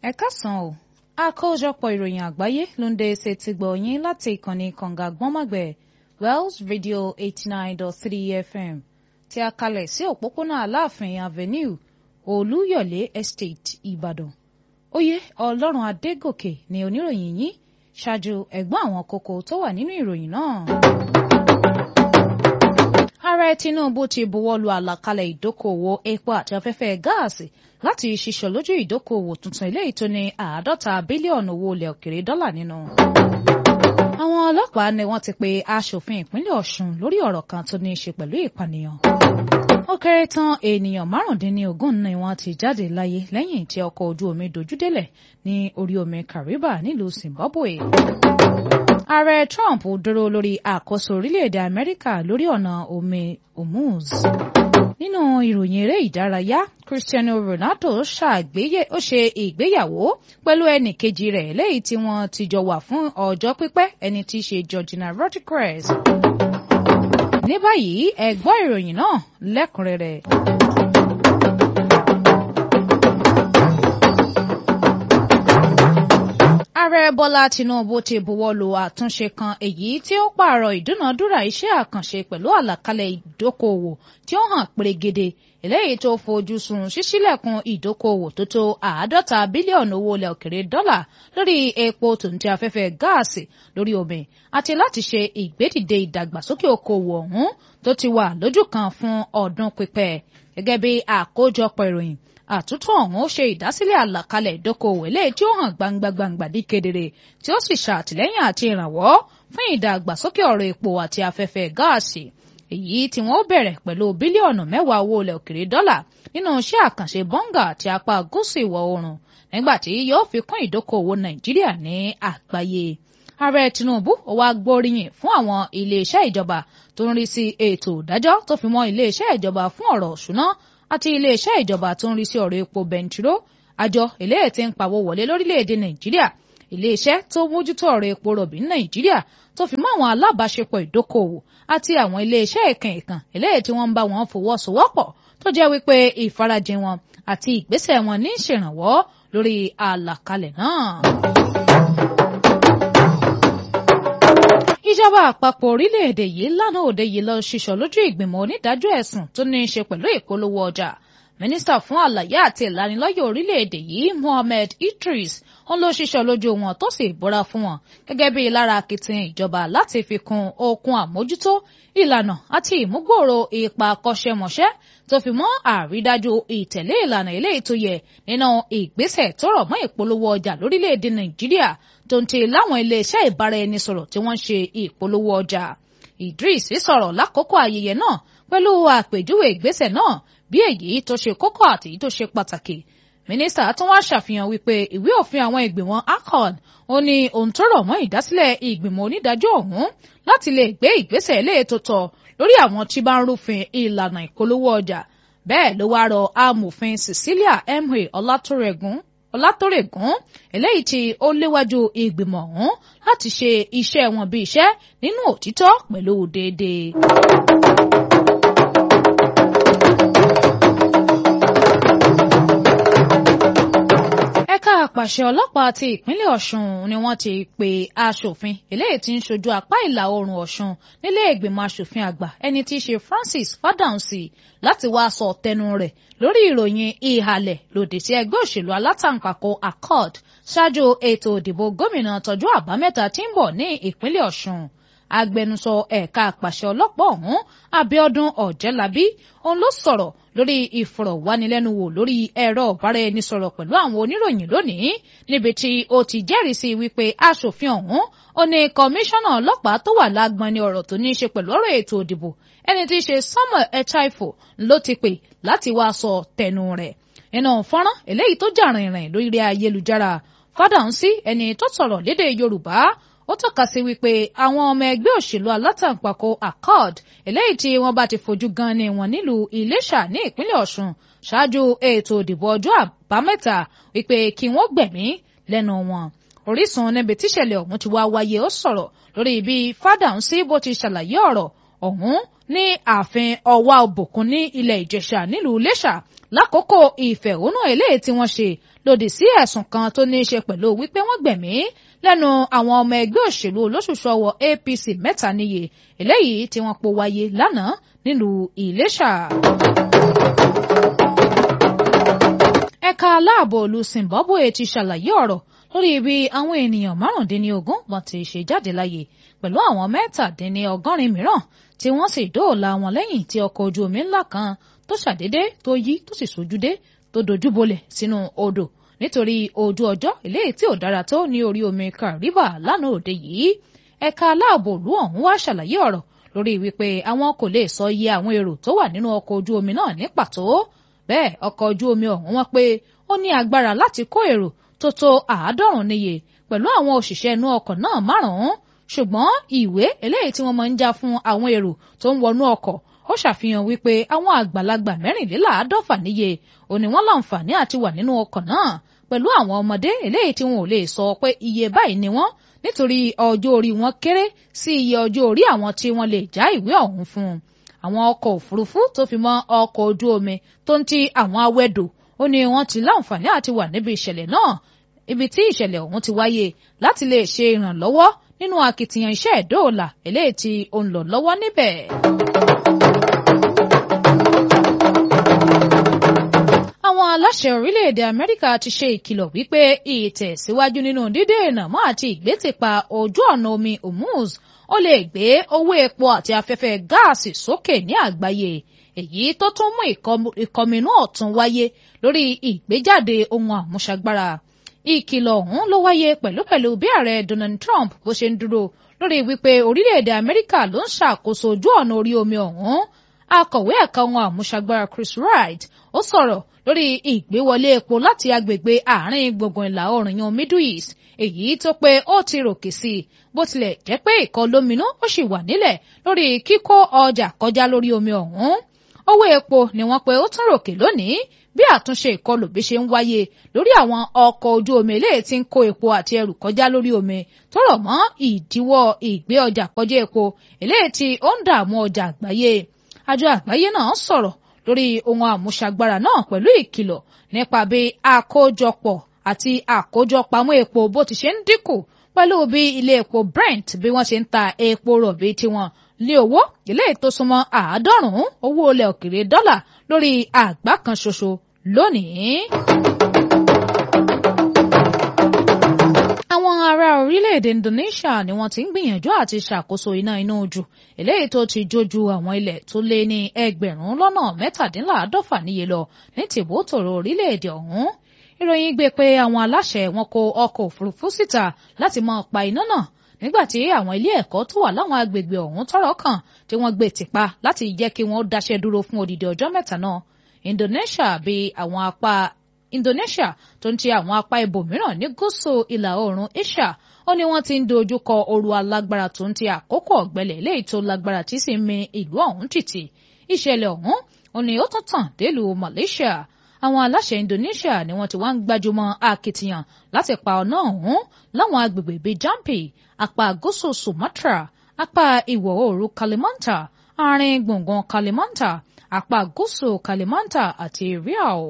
ẹ káàsán o àkójọpọ̀ ìròyìn àgbáyé ló ń dé ṣe ti gbọ̀ yín láti ìkànnì kànga gbọ́nmọ̀gbẹ̀ Wells Radio eighty nine dot three FM tí a kalẹ̀ sí òpópónà Aláàfin Avenue Olúyọ̀lé Estate Ìbàdàn oyè Ọlọ́run Adégòkè ni oníròyìn yín ṣáájú ẹ̀gbọ́n àwọn kókó tó wà nínú ìròyìn náà. Ààrẹ Tinubu ti buwọ́lu àlàkalẹ̀ ìdókòwò epo àti afẹ́fẹ́ gáàsì láti ṣiṣọ́ lójú ìdókòwò tuntun eléyìí tó ní àádọ́ta bílíọ̀nù owó ilẹ̀ òkèrè dọ́là nínú. Àwọn ọlọ́pàá ni wọ́n ti pe aṣòfin ìpínlẹ̀ Ọ̀ṣun lórí ọ̀rọ̀ kan tó ní í ṣe pẹ̀lú ìpànìyàn. Ó kéré tán ènìyàn márùndínlógún ni wọ́n ti jáde láyé lẹ́yìn tí ọkọ̀ ojú omi dojúdélẹ̀ ní orí omi Kariba nílùú Zimbabwe. Ààrẹ Trump dúró lórí àkóso orílẹ̀-èdè Amẹ́ríkà lórí ọ̀nà omi Hormuz. Nínú ìròyìn eré ìdárayá, Cristiano Ronaldo ṣàgbéyẹ̀ ó ṣe ìgbéyàwó pẹ̀lú ẹnì kejì rẹ̀ lẹ́yìn tí wọ́n ti jọ wà fún ọjọ́ pípẹ́ ẹni tí í ṣe Georgina Rodriguez. Ní báyìí ẹ gbọ́ ìròyìn náà lẹ́kùnrẹ́rẹ́. Ààrẹ Bọ́lá Tinubu ti buwọ́lu àtúnṣe kan èyí tí ó pààrọ̀ ìdúnàdúrà iṣẹ́ àkànṣe pẹ̀lú àlàkalẹ̀ ìdókòwò tí ó hàn pérégede eléyìí tó fojú sùn ṣíṣílẹ̀kùn ìdókòwò tó tó àádọ́ta bílíọ̀nù owó ilẹ̀ òkèrè dọ́là lórí epo tòǹtì afẹ́fẹ́ gáàsì lórí omi àti láti ṣe ìgbédìde ìdàgbàsókè okòwò ọ̀hún tó ti wà lójú kan fún ọdún pípẹ́ gẹ́gẹ́ bí àkójọpọ̀ ìròyìn àtúntò ọ̀hún ó ṣe ìdásílẹ̀ àlàkalẹ̀ ìdókòwò eléyìí tí ó hàn gbangba-gbangba ní kedere tí ó sì ṣàtìlẹ́yìn àti ìrànwọ́ fún ìdàgbàsókè ọ̀rọ̀ epo àti afẹ́fẹ́ gáàsì èyí tí wọ́n bẹ̀rẹ̀ pẹ̀lú bílíọ̀nù mẹ́wàá owó ilẹ̀ òkèrè dọ́là nínú iṣẹ́ àkànṣe bọ́ngà àti apá gúúsù ìwọ̀ oòrùn nígbà tí yóò fi kún ìdókòwò nàìjíríà ní àgbáyé ààrẹ tinubu ó wá gbóríyìn fún àwọn iléeṣẹ́ ìjọba tó ń rí sí ètò ìdájọ́ tó fi mọ́ iléeṣẹ́ ìjọba fún ọ̀rọ̀ òṣùná àti iléeṣẹ́ ìjọba tó ń rí sí ọ̀rọ̀ epo bẹntiró àjọ eléyìí tí ń pawó wọlé lórílẹ̀‐èdè nàìjíríà iléeṣẹ́ tó mójútó ọ̀rọ̀ epo rọ̀bì ní nàìjíríà tó fi mọ́ àwọn alábàáṣepọ̀ ìdókòwò àti àwọn iléeṣẹ́ ìkàn ìkàn eléyìí tí wọ́n ń bá wọn fọwọ́sowọ́pọ̀ tó jẹ́ wípé ìfarajìn wọn àti ìgbésẹ̀ wọn ní ìṣèrànwọ́ lórí àlàkalẹ̀ náà. ìjọba àpapọ̀ orílẹ̀-èdè yìí lánàá òde yìí lọ ṣiṣọ́ lójú ìgbìmọ̀ onídàájọ́ ẹ̀sùn tó ní í ṣe pẹ̀lú ìpolówó ọjà mínísítà fún àlàyé àti ìlanilọ́yẹ̀ orílẹ̀-èdè yìí Mohammed Idris ń lọ ṣiṣọ́ lójú wọn tó sì búra fún wọn gẹ́gẹ́ bí lára akitiyan ìjọba láti fi kún okun àmójútó ìlànà àti ìmúgbòòrò ipa akọ́ṣẹ́mọṣẹ́ tó fi mọ́ àrídájú ìtẹ̀lé ìlànà eléyìí tó yẹ nínú ìgbésẹ̀ tó rọ̀ mọ́ ìpolówó ọjà lórílẹ̀‐èdè Nàìjíríà tó ń ti láwọn iléeṣẹ́ ìbáraẹnisọ̀rọ̀ tí wọ́n ń ṣe ìpolówó ọjà Idris sọ̀rọ̀ lákòókò ayẹyẹ náà pẹ̀lú àpèjúwe ìgbésẹ̀ náà bí èyí tó ṣe kókó àti èyí tó ṣe pàtàkì mínísítà tún wá ṣàfihàn wípé ìwé òfin àwọn ìgbìmọ̀ ACON ó ní ohun tó rọ̀ mọ́ ìdásílẹ̀ ìgbìmọ̀ onídàájọ́ ọ̀hún láti lè gbé ìgbésẹ̀ ilé tó tọ́ lórí àwọn tí bá ń rúfin ìlànà ìpolówó ọjà bẹ́ẹ̀ ló wá rọ amòfin Cecilia Emwe Ọlátórẹ̀gùn Ọlátórẹ̀gùn eléyìí tí ó léwájú ìgbìmọ̀ ọ̀hún láti ṣe iṣẹ́ wọn bí iṣẹ́ nínú òtítọ́ pẹ̀lú déédéé. ẹ̀ka àpàṣẹ ọlọ́pàá ti ìpínlẹ̀ Ọ̀ṣun ni wọ́n ti pe aṣòfin eléyìí tí ń ṣojú apá ìlà oòrùn Ọ̀ṣun nílé ìgbìmọ̀ aṣòfin àgbà ẹni tí í ṣe Francis Fádáhùnsì láti wá sọ tẹnu rẹ̀ lórí ìròyìn ìhàlẹ̀ lòdì sí ẹgbẹ́ òṣèlú alátàǹpàkò accord ṣáájú ètò òdìbò gómìnà tọjọ́ àbámẹ́ta tí ń bọ̀ ní ìpínlẹ̀ Ọ̀ṣun agbẹnusọ ẹ̀ka àpàṣẹ ọlọ́pàá ọ̀hún Abíọ́dún Ọ̀jẹ́lábí òun ló sọ̀rọ̀ lórí ìfọ̀rọ̀wánilẹ́nuwò lórí ẹ̀rọ ìbáraẹnisọ̀rọ̀ pẹ̀lú àwọn oníròyìn lónìí níbi tí ó ti jẹ́rìí sí wípé aṣòfin ọ̀hún ó ní kọmíṣánná ọlọ́pàá tó wà lágbọn ní ọ̀rọ̀ tó ní í ṣe pẹ̀lú ọ̀rọ̀ ètò òdìbò ẹni tí í ṣe Samuel Echaifo ló ti pè láti wá sọ tẹnu rẹ̀ nínú fọ́nrán eléyìí tó jà rìnrìn lórí ayélujára Fádáhùnsí ẹni tó sọ̀rọ̀ lédè Yorùbá ó tọ́ka sí wípé àwọn ọmọ ẹgbẹ́ òṣèlú alátàǹpàkò accord eléyìí tí wọ́n bá ti fojú gan ni wọ́n nílùú Iléṣà ní ìpínlẹ̀ Ọ̀ṣun ṣáájú ètò òdìbò ọjọ́ àbámẹ́ta wípé kí wọ́n gbẹ̀mí lẹ́nu wọn. Orísun níbi tíṣẹ̀lẹ̀ ọ̀hún ti wá wáyé ó sọ̀rọ̀ lórí bí Fádáhùnsí bó ti ṣàlàyé ọ̀rọ̀ ọ̀hún ní ààfin ọwá òbòkun ní ilẹ̀ ìjẹ̀ṣà nílùú iléṣà lákòókò ìfẹ̀hónú eléyìí tí wọ́n ṣe lòdì sí ẹ̀sùn kan tó ní í ṣe pẹ̀lú wípé wọ́n gbẹ̀mí lẹ́nu àwọn ọmọ ẹgbẹ́ òṣèlú olóṣùṣọwọ APC mẹ́ta níye eléyìí tí wọ́n po wáyé lánàá nílùú iléṣà. ẹ̀ka aláàbò ìlú Zimbabwe ti ṣàlàyé ọ̀rọ̀ lórí ibi àwọn ènìyàn márùndínlógún wọn ti ṣe jáde láyé pẹ̀lú àwọn mẹ́tàdínlọ́gọ́rin mìíràn tí wọ́n sì dóòlà wọn lẹ́yìn tí ọkọ̀ ojú omi ńlá kan tó ṣàdédé tó yí tó sì sojúdé tó dojúbolẹ̀ sínú odò nítorí ojú ọjọ́ eléyìí tí ò dára tó ní orí omi Kariba lánàá òde yìí ẹ̀ka aláàbò ìlú ọ̀hún wá ṣàlàyé ọ̀rọ̀ lórí wípé àwọn kò lè sọ iye àwọn èrò tó wà nínú ọkọ̀ ojú omi náà ní pàtó bẹ́ẹ̀ ọkọ̀ ojú omi ọ̀hún wọ́n pé ó ní agbára láti kó èrò tó tó àádọ́rùn níye pẹ̀lú àwọn òṣìṣẹ́ inú ọkọ̀ náà márùn-ún ṣùgbọ́n ìwé eléyìí tí wọ́n máa ń já fún àwọn èrò tó ń wọnú ọkọ̀ ó ṣàfihàn wípé àwọn àgbàlagbà mẹ́rìnléláàádọ́fà níye ò ní wọ́n láǹfààní àti wà nínú ọkọ̀ náà pẹ̀lú àwọn ọmọdé eléyìí tí wọn ò lè sọ pé iye báyìí ni wọ́n nítorí ọjọ́ orí wọn kéré sí iye ọjọ́ orí àwọn tí wọ́n lè já ìwé ọ̀hún fún un àwọn ọkọ̀ òfurufú tó fi mọ́ ọkọ̀ ojú omi tó ń ti àwọn awẹ́dò ó ní wọ́n ti láǹfààní àti wà níbi ìṣẹ̀lẹ̀ náà ibi tí ìṣẹ̀lẹ̀ ọ̀hún ti wáyé láti lè ṣe ìrànlọ́wọ́ nínú akitiyan iṣẹ́ ìdóòlà eléyìí tí ó ń lọ lọ́wọ́ níbẹ̀. àwọn aláṣẹ orílẹ̀-èdè Amẹ́ríkà ti ṣe ìkìlọ̀ wípé ìtẹ̀síwájú nínú dídènà mọ́ àti ìgbésípa ojú ọ̀nà omi Hormuz ó lè gbé owó epo àti afẹ́fẹ́ gáàsì sókè ní àgbáyé èyí tó tún mú ìkọminú ọ̀tún wáyé lórí ìgbéjáde ohun àmúṣagbára ìkìlọ̀ ọ̀hún ló wáyé pẹ̀lúpẹ̀lú bí ààrẹ Donald Trump bó ṣe ń dúró lórí wípé orílẹ̀-èdè Amẹ́ríkà ló ń ṣàkóso ojú ọ̀nà orí omi ọ̀hún akọ̀wé ẹ̀ka ohun àmúṣagbára Chris Wright ó sọ̀rọ̀ lórí ìgbéwọlé epo láti agbègbè àárín gbùngbùn ìlà oòrùn yan Middle East èyí tó pé ó ti ròkè sí i bó tilẹ̀ jẹ́ pé ìkọlóminú ó sì wà nílẹ̀ lórí kíkó ọjà kọjá lórí omi ọ̀hún owó epo ni wọ́n pé ó tún ròkè lónìí bí àtúnṣe ìkọlù bí ṣe ń wáyé lórí àwọn ọkọ̀ ojú omi eléyìí tí ń kó epo àti ẹrù kọjá lórí omi tó rọ̀ mọ́ ìdíwọ́ ìgbé ọjà kọjá epo eléyìí tí ó ń dààmú ọjà àgbáyé àjọ àgbáyé náà sọ̀rọ̀ lórí ohun àmúṣagbára náà pẹ̀lú ìkìlọ̀ nípa bí àkójọpọ̀ àti àkójọpamọ́ epo bó ti ṣe ń dínkù pẹ̀lú bí ilé epo Brent bí wọ́n ṣe ń ta epo rọ̀bì tiwọn ní owó ilé tó súnmọ́ àádọ́rùn-ún owó ilẹ̀ òkèrè dọ́là lórí àgbá kan ṣoṣo lónìí. àwọn ará orílẹ̀-èdè Indonesia ni wọ́n ti ń gbìyànjú àti ṣàkóso iná inú ojú eléyìí tó ti jójú àwọn ilẹ̀ tó lé ní ẹgbẹ̀rún lọ́nà mẹ́tàdínláàádọ́fà níye lọ ní tìbótòrò orílẹ̀-èdè ọ̀hún ìròyìn gbé pé àwọn aláṣẹ wọn kó ọkọ̀ òfurufú síta láti máa pa iná náà nígbàtí àwọn ilé ẹ̀kọ́ tó wà láwọn agbègbè ọ̀hún tọ́rọ̀ kàn tí wọ́n gbé tìpa láti jẹ́ kí wọ́n dáṣẹ́ dúró fún odidi ọjọ́ mẹ́ta náà Indonesia bí àwọn apá Indonesia tó ń ti àwọn apá ibòmíràn ní gúúsù ìlà oòrùn Asia ó ní wọ́n ti ń dojú kọ ooru alágbára tó ń ti àkókò ọ̀gbẹlẹ̀ léyìí tó lágbára tí sì ń mi ìlú ọ̀hún tìtì ìṣẹ̀lẹ̀ ọ̀hún ó ní ó tún tàn délùú Malaysia àwọn aláṣẹ Indonesia ni wọ́n ti wá ń gbájúmọ́ akitiyan láti pa ọ̀nà ọ̀hún láwọn agbègbè bíi Jambi apá gúúsù Sumatra apá ìwọ̀ oòrùn Kalimantan àárín gbùngbùn Kalimantan apá gúúsù Kalimantan àti Riau.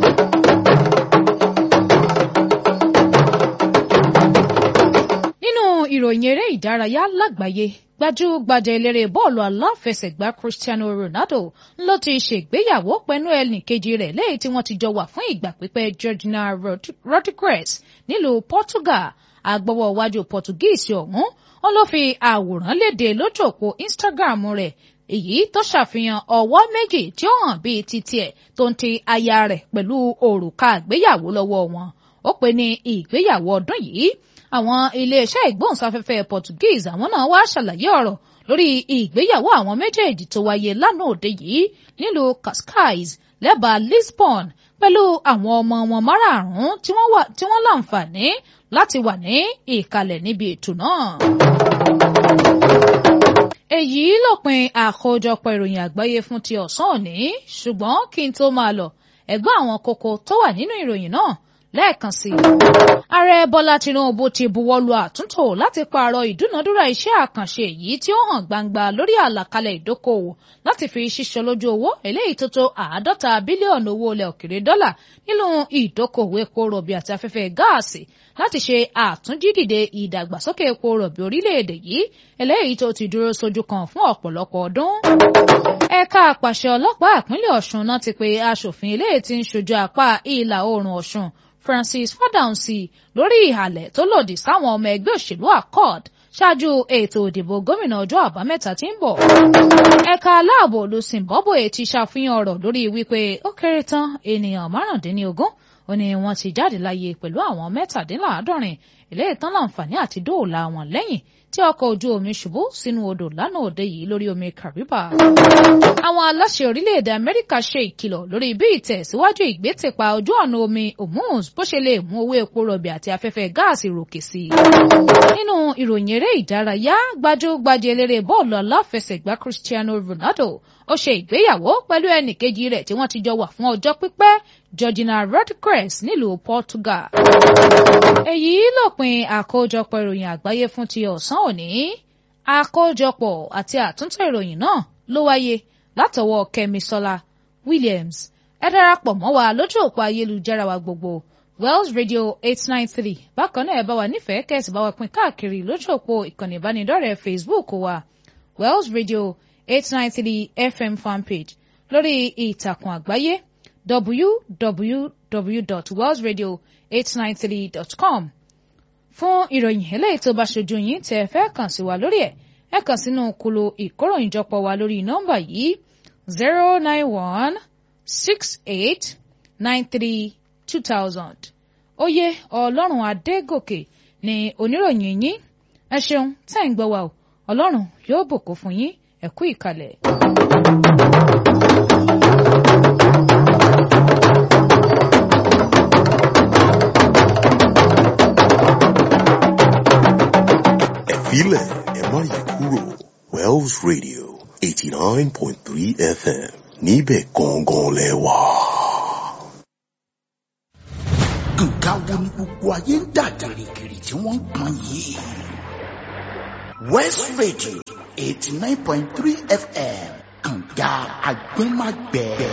nínú ìròyìn eré ìdárayá lágbàáyé gbajúgbajà eléré bọ́ọ̀lù aláfẹsẹ̀gbá Cristiano Ronaldo ló ti ṣègbéyàwó pẹ̀lú ẹnìkejì rẹ̀ lẹ́yìn tí wọ́n ti jọ wà fún ìgbà pípẹ́ Georgina Rodriguez nílùú Portugal agbọ́wọ́ iwájú Portuguese ọ̀hún ó ló fi àwòrán léde lójú òpó Instagram rẹ̀ èyí tó ṣàfihàn ọwọ́ méjì tí ó hàn bíi ti tiẹ̀ tó ń ti aya rẹ̀ pẹ̀lú òrùka ìgbéyàwó lọ́wọ́ wọn ó pè ní ìgbéyàwó ọdún yìí àwọn iléeṣẹ́ ìgbóhùnsáfẹ́fẹ́ Portuguese àwọn náà wá ṣàlàyé ọ̀rọ̀ lórí ìgbéyàwó àwọn méjèèjì tó wáyé lánàá òde yìí nílùú Cascais lẹ́bàá Lisbon pẹ̀lú àwọn ọmọ wọn márààrún tí wọ́n láǹfààní láti wà ní ìkàlẹ̀ níbi ètò náà. èyí lópin àkójọpọ̀ ìròyìn àgbáyé fún ti ọ̀sán òní ṣùgbọ́n kí n tó máa lọ ẹ̀gbọ́n àwọn kókó tó wà nínú ìròyìn náà lẹ́ẹ̀kan sí i. ààrẹ bọ́lá tinubu ti buwọ́lu àtúntò láti pààrọ̀ ìdúnadúrà iṣẹ́ àkànṣe èyí tí ó hàn gbangba lórí àlàkalẹ̀ ìdókòwò láti fi ṣíṣọ lójú owó eléyìí tó tó àádọ́ta bílíọ̀nù owó ilẹ̀ òkèrè dọ́là nínú ìdókòwò epo rọ̀bì àti afẹ́fẹ́ gáàsì láti ṣe àtúnjídìde ìdàgbàsókè epo rọ̀bì orílẹ̀-èdè yìí eléyìí tó ti dúró sójú kan fún ọ̀pọ̀lọpọ̀ ọdún. ẹ̀ka àpàṣẹ ọlọ́pàá ìpínlẹ̀ ọ̀ṣun náà ti pe aṣòfin eléyìí tí ń ṣojú apá ìlà oòrùn ọ̀ṣun Francis Fádáhùnsì lórí ìhàlẹ̀ tó lòdì sáwọn ọmọ ẹgbẹ́ òṣèlú accord ṣáájú ètò ìdìbò gómìnà ọjọ́ àbámẹ́ta tí ń bọ̀. ẹ̀ka aláàbò lu Zimbabwe ti ṣàfihàn ọ̀rọ̀ lórí wípé ó kéré tán ènìyàn márùndínlógún ó ní wọ́n ti jáde láyé pẹ̀lú àwọn mẹ́tàdínláàádọ́rin ilé ìtàn láǹfààní àti dóòlà wọn lẹ́yìn tí ọkọ̀ ojú omi ṣubú sínú odò lánàá òde yìí lórí omi Kariba. àwọn aláṣẹ orílẹ̀-èdè Amẹ́ríkà ṣe ìkìlọ̀ lórí bí ìtẹ̀síwájú ìgbésẹ̀pà ojú ọ̀nà omi Hormuz bó ṣe lè mú owó epo rọ̀bì àti afẹ́fẹ́ gáàsì ròkè sí i. nínú ìròyìn eré ìdárayá gbajúgbajà eléré bọ́ọ̀lù aláfẹsẹ̀gbá Cristiano Ronaldo ó ṣe ìgbéyàwó pẹ̀lú ẹnìkejì rẹ̀ tí wọ́n ti jọ wà fún ọjọ́ pípẹ́ Georgina Rodriguez nílùú Portugal. èyí lópin àkójọpọ̀ ìròyìn àgbáyé fún ti ọ̀sán òní àkójọpọ̀ àti àtúntò ìròyìn náà ló wáyé látọwọ́ Kẹ́misọ́lá Williams ẹ darapọ̀ mọ́ wa lójú òpó ayélujára wa gbogbo Wells Radio eight nine three bákan náà ẹ bá wa nífẹ̀ẹ́ kẹ́sì bá wa pín káàkiri lójú òpó ìkànnì ìbánidọ́rẹ̀ẹ́ Facebook wa Wells Radio eight nine three FM fanpage lórí ìtàkùn àgbáyé www.wellsradio893.com fún ìròyìn eléyìí tó bá ṣojú yín tẹ́ ẹ fẹ́ kàn sí wa lórí ẹ̀ ẹ kàn sínú kulu ìkóròyìnjọpọ̀ wa lórí nọ́mbà yìí zero nine one six eight nine three two thousand oyè ọlọ́run adégòkè ni oníròyìn yín ẹ ṣeun tẹ́ ń gbọ́ wa o ọlọ́run yóò bùkún fún yín ẹ kú ìkàlẹ̀. Ẹ̀fílẹ̀ ẹ má yí kúrò Wells Radio eighty nine point three FM níbẹ̀ gangan lẹ wà. nǹkan wo ni gbogbo ayé ń dà gìrìgìrì tí wọ́n ń pọn yìí. West Radio eighty nine point three FM kànga agbẹ́magbẹ́.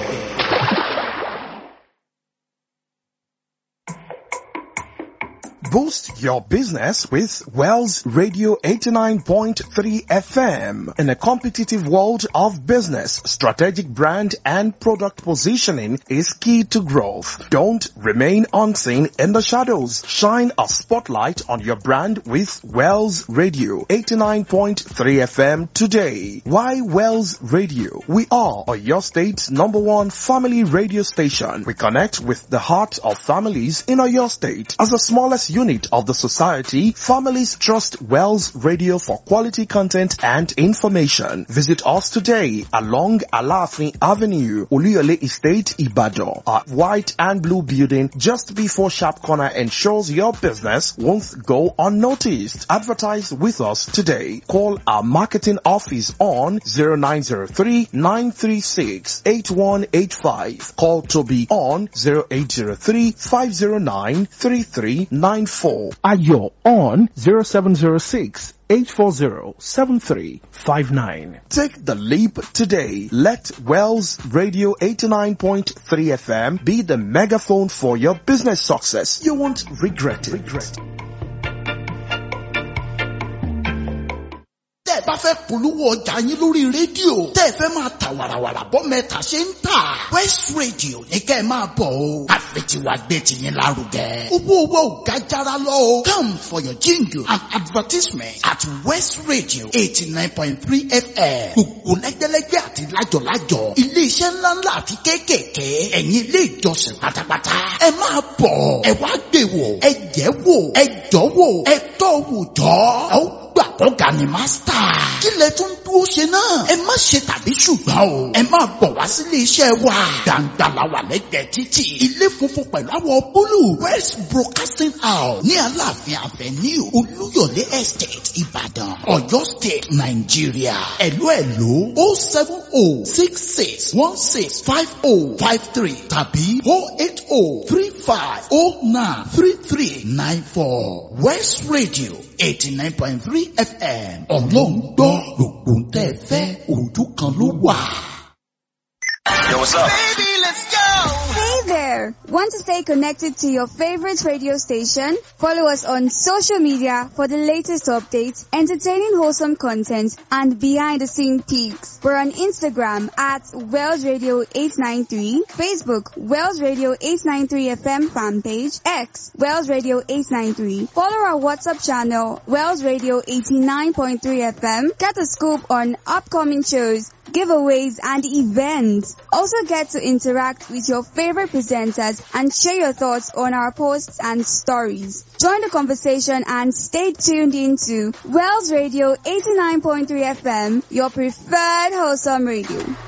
Boost your business with Wells Radio 89.3 FM. In a competitive world of business, strategic brand and product positioning is key to growth. Don't remain unseen in the shadows. Shine a spotlight on your brand with Wells Radio 89.3 FM today. Why Wells Radio? We are your state's number one family radio station. We connect with the heart of families in your state. As the smallest unit of the society, families trust Wells Radio for quality content and information. Visit us today along Alafin Avenue, Oluyole Estate, Ibadan. Our white and blue building just before Sharp Corner ensures your business won't go unnoticed. Advertise with us today. Call our marketing office on 0903 936 8185. Call Toby on 0803 509 3394. Ayo on 0706 840-7359. Take the leap today. Let Wells Radio 89.3 FM be the megaphone for your business success. You won't regret it. Regret. tẹ́ ẹ bá fẹ́ polówó ọjà yín lórí rédíò tẹ́ ẹ fẹ́ máa ta wàràwàrà bọ́ mẹ́ta ṣe ń tà West Radio ní kẹ́ ẹ máa bọ̀ o àfẹtiwa gbé tiyín lárugẹ owó owó ò ga jara lọ o come for your jingle and advertisement at West Radio eighty nine point three FM gbogbo lẹ́gbẹ́lẹ́gbẹ́ àti lájọ̀lájọ̀ iléeṣẹ́ ńláńlá àti kéékèèké ẹ̀yin ilé ìjọsìn pátápátá ẹ máa bọ̀ ẹ wá gbé wò ẹ jẹ́ wò ẹ jọ́ wò ẹ tọ́ wò jọ́ ẹ ó gbà kọ́ga ni mástà. kí lẹ tún dúró dúró ṣe náà. ẹ má ṣe tàbí ṣùgbọ́n o. ẹ máa bọ̀ wá sílé iṣẹ́ wa. gbàǹgbà la wà lẹ́gbẹ̀ẹ́ títì. ilé funfun pẹ̀lú àwọ̀ búlù. west broadcasting house ní aláàfin avenue olúyọ̀lé estate ìbàdàn ọ̀yọ́ state nàìjíríà. ẹ̀lú ẹ̀lú o seven o six six one six five o five three tàbí o eight o three five o nine three three nine four west radio eighty nine point three fm ọlọ́run gbọ́ gbogbo ń tẹ́ ẹ fẹ́ ojú kan ló wà. Yo, what's up? Hey there! Want to stay connected to your favorite radio station? Follow us on social media for the latest updates, entertaining wholesome content, and behind the scene peaks. We're on Instagram at Wells Radio 893, Facebook Wells Radio 893 FM fan page, X Wells Radio 893. Follow our WhatsApp channel Wells Radio 89.3 FM. Get a scoop on upcoming shows, giveaways, and events. Also get to interact with your favorite presenters and share your thoughts on our posts and stories. Join the conversation and stay tuned into Wells Radio 89.3 FM, your preferred wholesome radio.